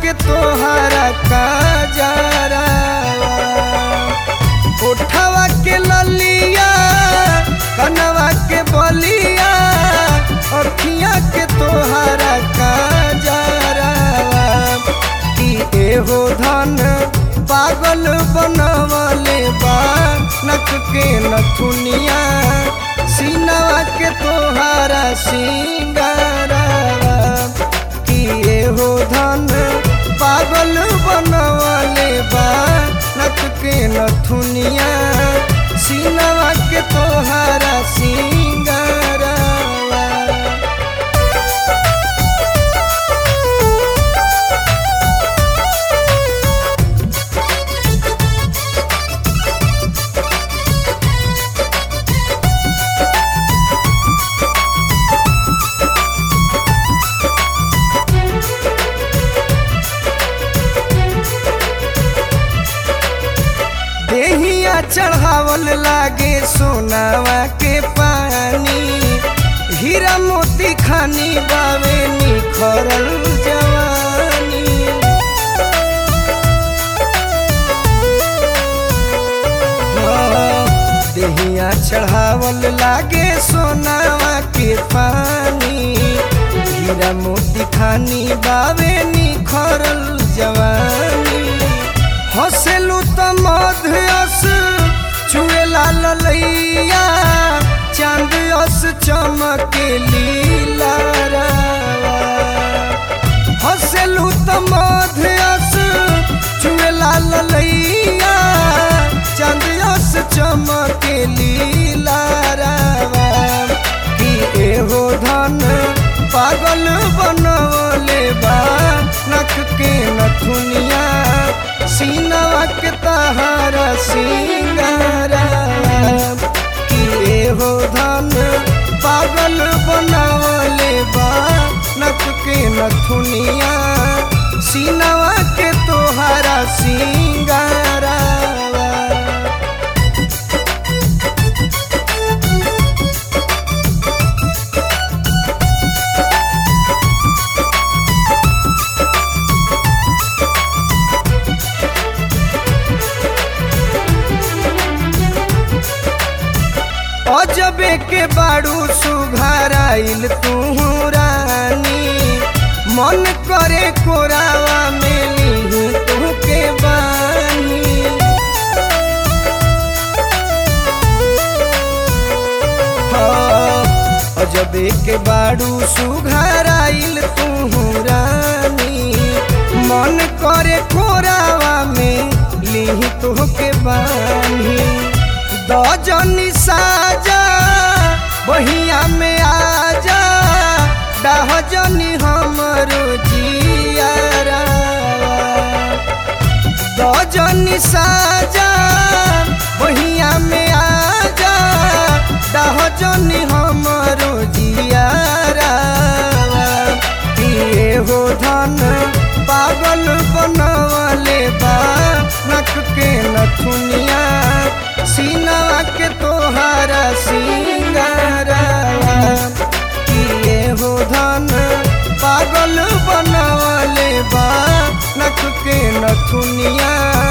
के तोहरा काजरा उठवा के ललिया कनवा के बलिया अखिया के तोहरा काजरा कि एहो धन पागल बनवले बा नक के नथुनिया सीनवा के तोहारा सिंगारा कि एहो धन पागल बनवले बा नक के नथुनिया सीनवा के तोहारा सिंगारा देहिया चढ़ावल लागे सोनावा के पानी हीरा मोती खानी बावे निखरल जवानी हाँ, देहिया चढ़ावल लागे सोनावा के पानी हीरा मोती खानी बावे निखरल जवानी हसेलू त मध्यस छुए लाल लैया चांद अस चमके लीला हसेलू त मध्यस छुए लाल लैया चांद अस चमके लीला कि एहो धन पागल बनवले बा नख के नथुनिया सीनवा के तहारा सिंगारा कि एहो धन पागल बनवले बा नख के नथुनिया सीनवा के तोहारा सिंगारा अजबे के बाड़ू सुघराइल तू रानी मन करे कोरावा में ली तू के बानी हाँ, अजबे के बाड़ू सुघराइल तू रानी मन करे कोरावा में ली तू के बानी दजनी साजा बहिया में आजा डहजनी हमरो जियारा दजनी साजा बहिया में आजा डहजनी हमरो जियारा कि हो धन पागल बनवले बा नख के नथुनिया सीनवा के तोहारा सिंगारा कि हो धन पागल बनवले बा नख के नथुनिया